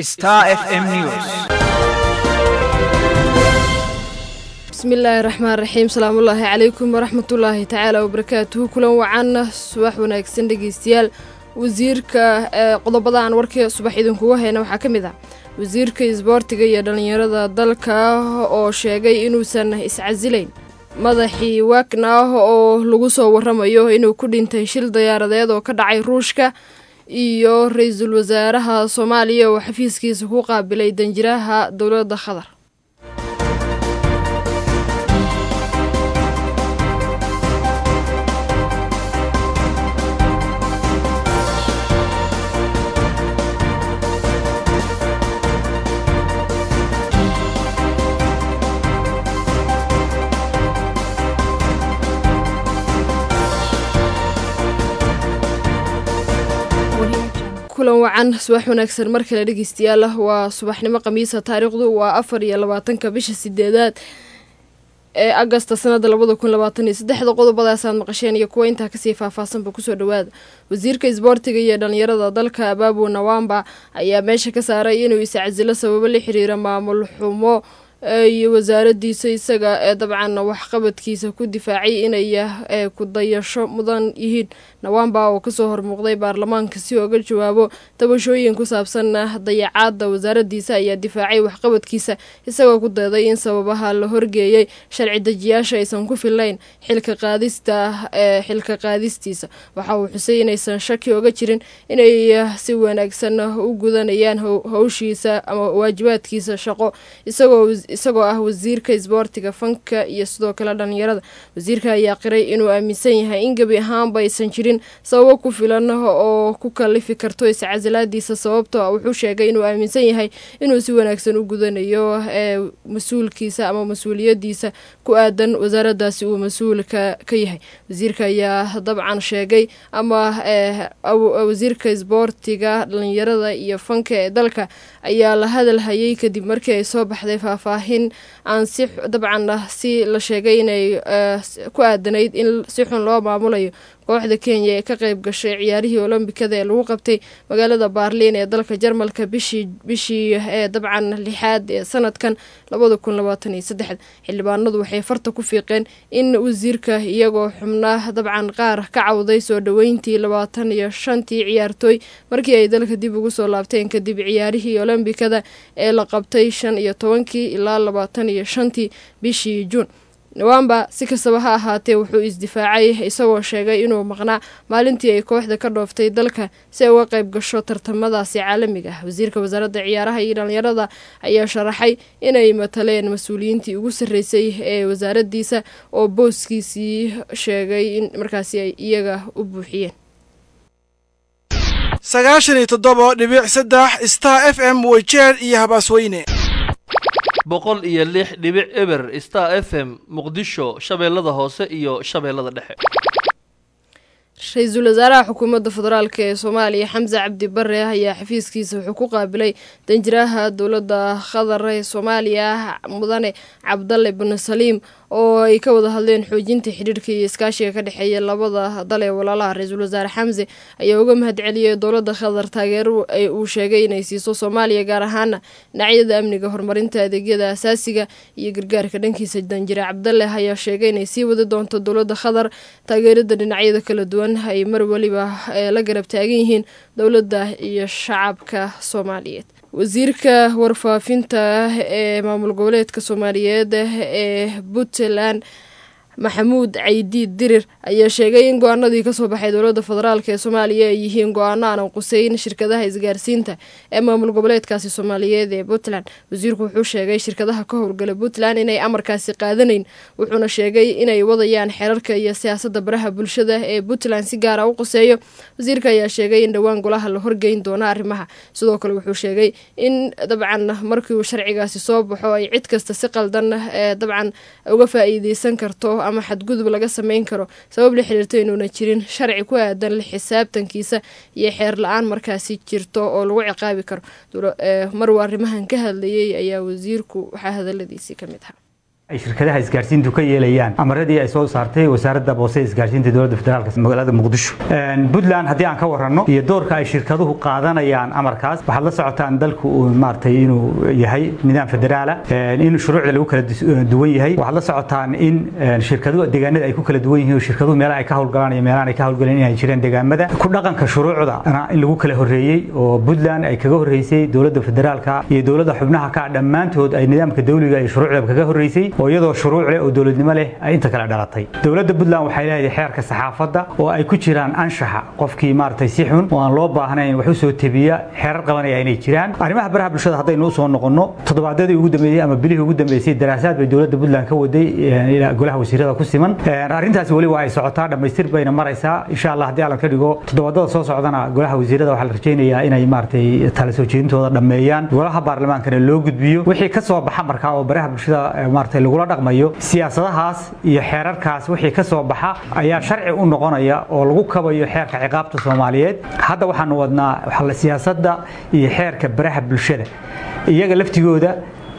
Star FM News. bismillaahi raxmaan raxiim salaamullaahi calaykum waraxmatullaahi tacaala wabarakaatuhu kulan wacan subax wanaagsan dhegeystayaal wasiirka qodobada aan warkii subax idinkugu hayna waxaa ka mid ah wasiirka isboortiga iyo dhallinyarada dalka oo sheegay inuusan iscasilayn madaxii waagnaah oo lagu soo waramayo inuu ku dhintay shil diyaaradeed oo ka dhacay ruushka iyo ra-iisul wasaaraha soomaaliya oo xafiiskiisa ku qaabilay danjiraha dowladda qatar kulan wacan subax wanaagsan mar kale dhegeystayaal waa subaxnimo khamiisa taariikhdu waa afar iyo labaatanka bisha sideedaad ee agasta sanada labada kun labaatan iyo saddexda qodobadaasaad maqasheen iyo kuwa intaa kasii faahfaahsanba kusoo dhawaada wasiirka isboortiga iyo dhallinyarada dalka abaabu nawamba ayaa meesha ka saaray inuu iscasilo sababo la xiriira maamul xumo iyo wasaaradiisa isaga ee dabcan waxqabadkiisa ku difaacay inay ku dayasho mudan yihiin nawamba oo kasoo hormuuqday baarlamaanka si ooga jawaabo tabashooyin ku saabsan dayacaada wasaaradiisa ayaa difaacay waxqabadkiisa isagoo ku dayday in sababaha la horgeeyay sharci dejiyaasha aysan ku fillayn xilka qaadista ee xilka qaadistiisa waxa uu xusay inaysan shaki oga jirin inay si wanaagsan u gudanayaan howshiisa ama waajibaadkiisa shaqo isagoo isagoo ah wasiirka isboortiga fanka iyo sidoo kale dhallinyarada wasiirka ayaa qiray inuu aaminsan yahay in gebi ahaanba aysan jirin sababo ku filan oo ku kalifi karto iscasilaadiisa sababtoo ah wuxuu sheegay inuu aaminsan yahay inuu si wanaagsan u gudanayo ee mas-uulkiisa ama mas-uuliyadiisa ku aadan wasaaradaasi uu mas-uulka ka yahay wasiirka ayaa dabcan sheegay ama wasiirka isboortiga dhallinyarada iyo fanka ee dalka ayaa la hadalhayay kadib markii ay soo baxday faahfaahin aan si dabcan si la sheegay inay ku aadanayd in si xun loo maamulayo kooxda kenya ee ka qayb gashay ciyaarihii olombikada ee lagu qabtay magaalada baarliin ee dalka jarmalka bishii bishii ee dabcan lixaad ee sanadkan labada kun labaatan iyo saddexd xildhibaanadu waxay farta ku fiiqeen in wasiirka iyagoo xubnaa dabcan qaar ka cawday soo dhoweyntii labaatan iyo shantii ciyaartooy markii ay dalka dib ugu soo laabteen kadib ciyaarihii olombikada ee la qabtay shan iyo tobankii ilaa labaatan iyo shantii bishii juun nawamba si kastaba ha ahaatee wuxuu isdifaacay isagoo sheegay inuu maqnaa maalintii ay kooxda ka dhooftay dalka si ay uga qayb gasho tartamadaasi caalamiga ah wasiirka wasaaradda ciyaaraha iyo dhallinyarada ayaa sharaxay inay mataleen mas-uuliyiintii ugu sarreysay ee wasaaradiisa oo booskiisii sheegay in markaasi ay iyaga u buuxiyeen sagaashan iyo toddoba dhibic saddex star f m weyjeer iyo habaasweyne boqol iyo lix dhibic eber star f m muqdisho shabeellada hoose iyo shabeellada dhexe ra-iisul wasaaraha xukuumadda federaalk ee soomaaliya xamse cabdi bare ayaa xafiiskiisa wuxuu ku qaabilay danjiraha dowladda qatar ee soomaaliya mudane cabdalle binu saliim oo ay ka wada hadleen xoojinta xidhiirka iyo iskaashiga ka dhexeeya labada dal ee walaalaha ra-iisul wasaare xamse ayaa uga mahadceliyey dowladda qatar taageero uu sheegay inay siiso soomaaliya gaar ahaana dhinacyada amniga horumarinta adeegyada asaasiga iyo gargaarka dhankiisa danjire cabdalle ayaa sheegay inay sii wadi doonto dowladda qatar taageerada dhinacyada kala duwan ay mar weliba la garab taagan yihiin dowladda iyo shacabka soomaaliyeed wasiirka warfaafinta ee maamul goboleedka soomaaliyeed ee puntland maxamuud caydiid dirir ayaa sheegay in go-aanadii kasoo baxay dowladda federaalk ee soomaaliya ay yihiin go-aano aanan quseyn shirkadaha isgaarsiinta ee maamul goboleedkaasi soomaaliyeed ee puntland wasiirku wuxuu sheegay shirkadaha ka howlgala puntland inay amarkaasi qaadanayn wuxuuna sheegay inay wadayaan xeerarka iyo siyaasadda baraha bulshada ee puntland si gaara u quseeyo wasiirka ayaa sheegay in dhowaan golaha la horgeyn doono arrimaha sidoo kale wuxuu sheegay in dabcan markii uu sharcigaasi soo baxo ay cid kasta si qaldan ee dabcan uga faa-iideysan karto ama xadgudub laga sameyn karo sabab la xiriirto inuuna jirin sharci ku aadan la xisaabtankiisa iyo xeer la-aan markaasi jirto oo lagu ciqaabi karo maruu arrimahan ka hadlayay ayaa wasiirku waxaa hadaladiisii ka mid ahaa ay shirkadaha isgaarsiintu ka yeelayaan amaradii ay soo saartay wasaaradda boose isgaarsiinta dowladda federaalk magaalada muqdisho puntland haddii aan ka waranno iyo doorka ay shirkaduhu qaadanayaan amarkaas waxaad la socotaan dalku uu maaragtay inuu yahay nidaam federaala in shuruucda lagu kala duwan yahay waxaad la socotaan in shirkaduhu deegaanada ay ku kala duwan yihiin shirkaduhu meelaha ay ka howlgalaan iyo meelahan ay ka howlgaleen inay jireen deegaamada ku dhaqanka shuruucda in lagu kala horreeyey oo puntland ay kaga horreysay dowladda federaalka iyo dowladda xubnaha ka dhammaantood ay nidaamka dawliga iyo shuruucda kaga horreysay oo iyadoo shuruuc leh oo dowladnimo leh ay inta kale dhalatay dowladda puntland waxay leedahay xeerka saxaafadda oo ay ku jiraan anshaxa qofkii maaragtay si xun oo aan loo baahnayn wax u soo tebiya xeerar qabanaya inay jiraan arrimaha baraha bulshada haddaynu u soo noqonno toddobaadyadii ugu dambeeyey ama bilihii ugu dambeysay daraasaad bay dowladda puntland ka waday ilaa golaha wasiirada ku siman arrintaasi weli waa ay socotaa dhammaystir bayna maraysaa insha allah haddii allan ka dhigo toddobaadada soo socdana golaha wasiirada waxaa la rajaynayaa inay maaragtay tala soo jeedintooda dhammeeyaan golaha baarlamaankana loo gudbiyo wixii ka soo baxa markaa oo baraha bulshada maaragtay lagula dhaqmayo siyaasadahaas iyo xeerarkaas wixii ka soo baxa ayaa sharci u noqonaya oo lagu kabayo xeerka ciqaabta soomaaliyeed hadda waxaanu wadnaa siyaasadda iyo xeerka baraha bulshada iyaga laftigooda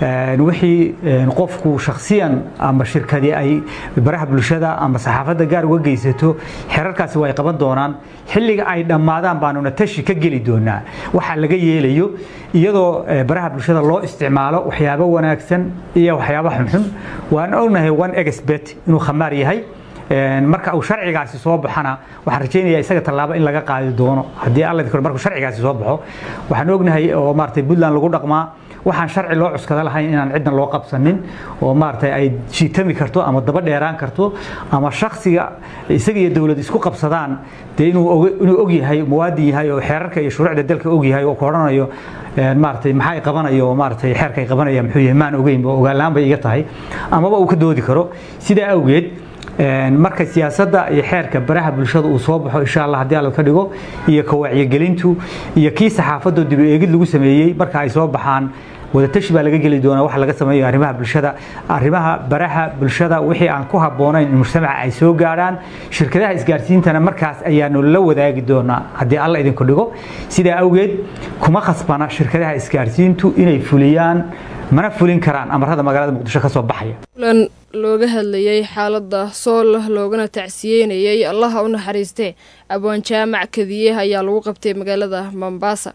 wixii qofku shakhsiyan ama shirkadii ay baraha bulshada ama saxaafadda gaar uga geysato xeerarkaasi waa ay qaban doonaan xilliga ay dhammaadaan baanuna tashi ka geli doonaa waxa laga yeelayo iyadoo baraha bulshada loo isticmaalo waxyaabo wanaagsan iyo waxyaabo xunxun waan ognahay one expert inuu khamaar yahay marka uu sharcigaasi soo baxana waxaan rajaynayaa isaga tallaabo in laga qaadi doono haddii alla markuu sharcigaasi soo baxo waxaan ognahay oo maaragtay puntland lagu dhaqmaa waxaan sharci loo cuskada lahayn inaan ciddan loo qabsanin oo maaragtay ay jiitami karto ama daba dheeraan karto ama shakhsiga isaga iyo dowlad isku qabsadaan dee inuu inuu og yahay muwaadin yahay oo xeerarka iyo shuruucda dalka og yahay oo ku odhanayo maaragtay maxaa ay qabanayo oo maaragtay xeerka ay qabanaya muxuu yahay maan ogeyn oo ogaalaan bay iga tahay amaba uu ka doodi karo sidaa awgeed marka siyaasadda iyo xeerka baraha bulshada uu soo baxo insha allah haddii alla ka dhigo iyo ka wacyigelintu iyo kii saxaafadda dib u eegid lagu sameeyey marka ay soo baxaan wadatashi baa laga geli doonaa waxa laga sameeyo arrimaha bulshada arrimaha baraha bulshada wixii aan ku habboonayn in mujtamaca ay soo gaadhaan shirkadaha isgaarsiintana markaas ayaanu la wadaagi doonaa haddii alla idinku dhigo sidaa awgeed kuma khasbana shirkadaha isgaarsiintu inay fuliyaan mana fulin karaan amarada magaalada muqdisho ka soo baxaya kulan looga hadlayay xaaladda sool loogana tacsiyeynayay allaha u naxariistee abwaan jaamac kadiye ayaa lagu qabtay magaalada mombasa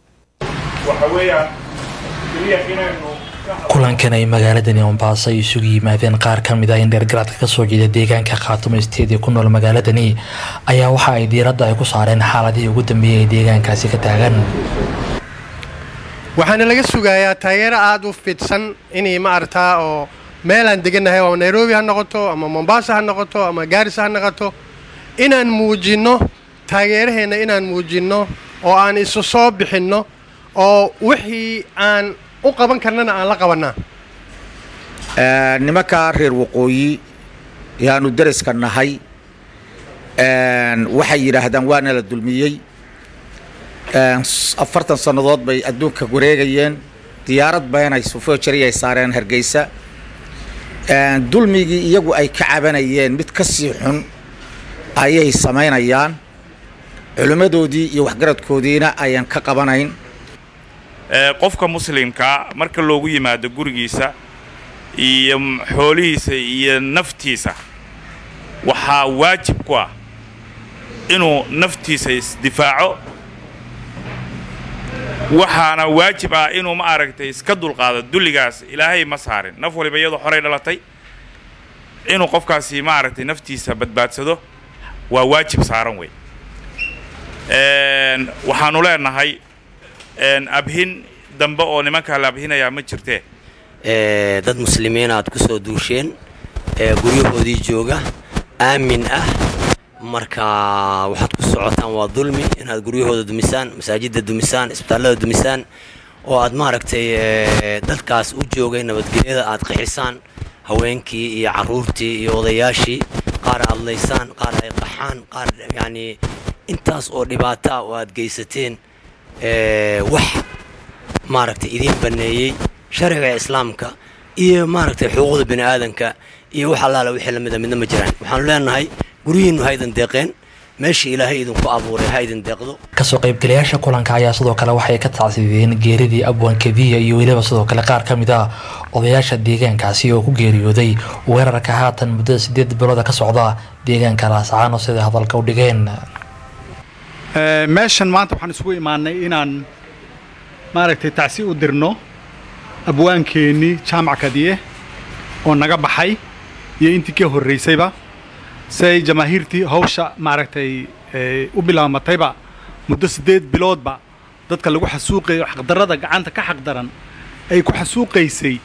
kulankan ay magaaladani mombaaso ay isugu yimaadeen qaar ka mid ah in dheergaraadka kasoo jeeda deegaanka khaatumo isteedii ku nool magaaladani ayaa waxa ay diiradda ay ku saareen xaaladihii ugu dambeeyay ee deegaankaasi ka taagan waxaana laga sugayaa taageero aada u fidsan inay ma aragtaa oo meelaan degannahay ama nairobi ha noqoto ama mombasa ha noqoto ama gaarisa ha noqoto inaan muujinno taageeraheenna inaan muujinno oo aan isu soo bixinno oo wixii aan u qaban karnana aan la qabannaa nimankaa reer waqooyi yaanu deriska nahay waxay yidhaahdaan waana la dulmiyey afartan sannadood bay adduunka wareegayeen diyaarad beenay sufojari ay saareen hargeysa dulmigii iyagu ay ka cabanayeen mid ka sii xun ayay samaynayaan culimmadoodii iyo waxgaradkoodiina ayaan ka qabanayn qofka muslimkaa marka loogu yimaado gurigiisa iyo xoolihiisa iyo naftiisa waxaa waajib ku ah inuu naftiisa isdifaaco waxaana waajib ah inuu ma aragtay iska dulqaado dulligaas ilaahay ma saarin naf waliba iyadoo xoray dhalatay inuu qofkaasi ma aragtay naftiisa badbaadsado waa waajib saaran wey waxaanu leenahay abhin dambe oo nimankaa la abhinayaa ma jirtee dad muslimiin aad ku soo duusheen guryahoodii jooga aamin ah marka waxaad ku socotaan waa dulmi inaad guryahooda dumisaan masaajidda dumisaan isbitaallada dumisaan oo aad maaragtay dadkaas u joogay nabadgelyada aad qixisaan haweenkii iyo carruurtii iyo odayaashii qaar aad laysaan qaar ay qaxaan qaar yacnii intaas oo dhibaata ah oo aad geysateen wax maaragtay idiin banneeyey sharciga islaamka iyo maaragtay xuquuqda bini aadanka iyo wax allaala wixii lamida midna ma jiraan waxaanu leenahay guryihiinnu haydan deeqeen meesha ilaahay idinku abuuray ha idin deeqdo kasoo qaybgalayaasha kulanka ayaa sidoo kale waxay ka tacsideen geeridii abwan kadiya iyo weliba sidoo kale qaar ka mid ah odayaasha deegaankaasi oo ku geeriyooday weerarka haatan muddada sideed bilooda ka socda deegaanka laascaano siday hadalka u dhigeen meeshan maanta waxaan isugu imaanay inaan maaragtay tacsi u dirno abwaankeenii jaamac kadiye oo naga baxay iyo intii ka horraysayba si ay jamaahiirtii hawsha maaragtay u bilaamatayba muddo siddeed biloodba dadka lagu xasuuqayo xaqdarrada gacanta ka xaqdaran ay ku xasuuqaysay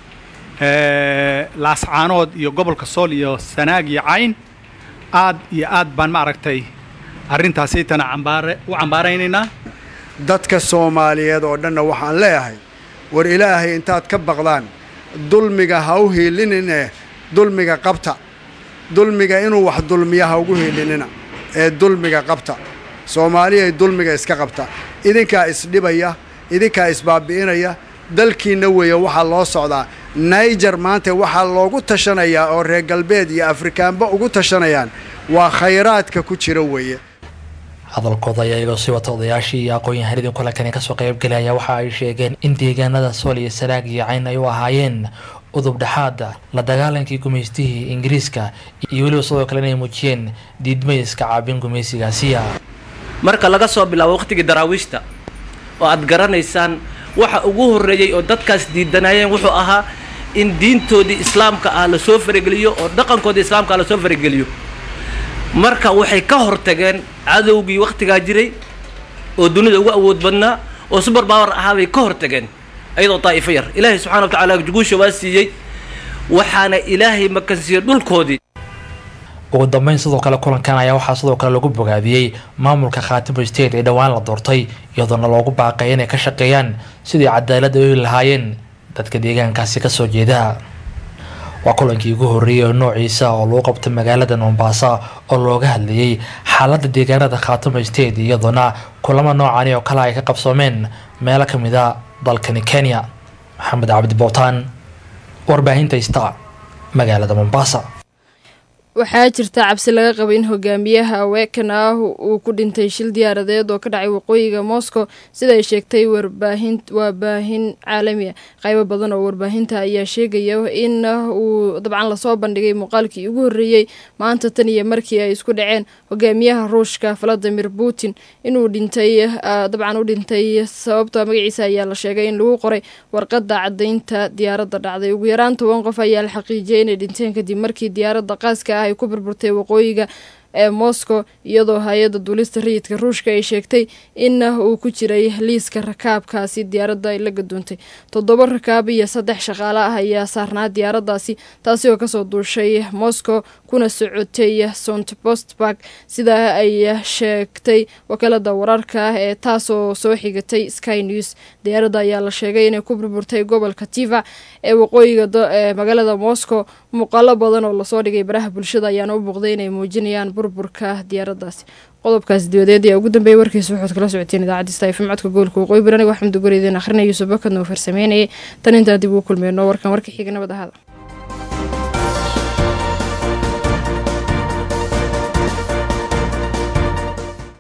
laascaanood iyo gobolka sool iyo sanaag iyo cayn aad iyo aad baan maaragtay arrintaasaytana cambaare u cambaaraynaynaa dadka soomaaliyeed oo dhanna waxaan leeyahay war ilaahay intaad ka baqdaan dulmiga ha u hiilinine dulmiga qabta dulmiga inuu wax dulmiya ha ugu hiilinina ee dulmiga qabta soomaaliyay dulmiga iska qabta idinkaa isdhibaya idinkaa isbaabi'inaya dalkiinna weeye waxaa loo socdaa naijer maanta waxaa loogu tashanayaa oo reer galbeed iyo afrikaanba ugu tashanayaan waa khayraadka ku jira weeye hadalkooda ayaa iyagoo sii wata odayaashii iyo aqoon-yahanadii kulankani kasoo qaybgalaya waxa ay sheegeen in deegaanada sool iyo sanaag iyo cayn ay u ahaayeen udub dhexaada la dagaalankii gumaystihii ingiriiska iyo weliba sidoo kale inay muujiyeen diidmayska caabin gumaysigaasiya marka laga soo bilaabo wakhtigii daraawiishta oo aad garanaysaan waxa ugu horreeyey oo dadkaas diidanayeen wuxuu ahaa in diintoodii islaamka ah lasoo farageliyo oo dhaqankoodii islaamka ah lasoo farageliyo marka waxay ka hortageen cadowgii wakhtigaa jiray oo dunida ugu awood badnaa oo subar baawar ahaa bay ka hortageen ayadoo daa'ifo yar ilaahay subxana wa tacaala guusha waa siiyey waxaana ilaahay makansiiyey dhulkoodii ugu dambeyn sidoo kale kulankan ayaa waxaa sidoo kale lagu bogaadiyey maamulka khaatimo state ee dhowaan la doortay iyadoona loogu baaqay inay ka shaqeeyaan sidii cadaalad ay heli lahaayeen dadka deegaankaasi kasoo jeeda waa kulankii ugu horreeyey oo noociisa oo lagu qabtay magaalada mombasa oo looga hadlayey xaaladda deegaanada khaatimo state iyadoona kulamo noocani oo kale ay ka qabsoomeen meelo ka mid a dalkani kenya maxamed cabdi bowtaan warbaahinta ista magaalada mombasa waxaa jirta cabsi laga qaba in hogaamiyaha aweekan ah uu ku dhintay shil diyaaradeed oo ka dhacay waqooyiga moscow sida ay sheegtay warbaahin waa baahin caalami a qaybo badan oo warbaahinta ayaa sheegaya in uu dabcan lasoo bandhigay muuqaalkii ugu horreeyey maanta tan iyo markii ay isku dhaceen hogaamiyaha ruushka valadimir putin inuu dhintay dabcan u dhintay sababta magaciisa ayaa la sheegay in lagu qoray warqadda caddaynta diyaaradda dhacday ugu yaraan toban qof ayaa la xaqiijiyay inay dhinteen kadib markii diyaaradda qaaska ay ku burburtay waqooyiga ee moscow iyadoo hay-adda duulista rayidka ruushka ay sheegtay in uu ku jiray liiska rakaabkaasi diyaaradda ay la gadoontay toddoba rakaab iyo saddex shaqaale ah ayaa saarnaa diyaaraddaasi taasi oo kasoo duushay moscow kuna socotay sont postbarg sidaa ay sheegtay wakaalada wararka ee taasoo soo xigatay sky news diyaaradda ayaa la sheegay inay ku burburtay gobolka tiva ee waqooyiga ee magaalada moscow muuqaalo badan oo lasoo dhigay baraha bulshada ayaana u muuqday inay muujinayaan burburka diyaaraddaasi qodobkaas dibadeed ayaa ugu dambeeyay warkiisa waxaad kala socoteen idaacadda stafm codka gobolka waqooyi bari aniga waxamed ugoreydeen akhrinaya yuusuf bakadna uu farsameynayay tan intaa dib ugu kulmeyno warkan warka xiga nabad ahaada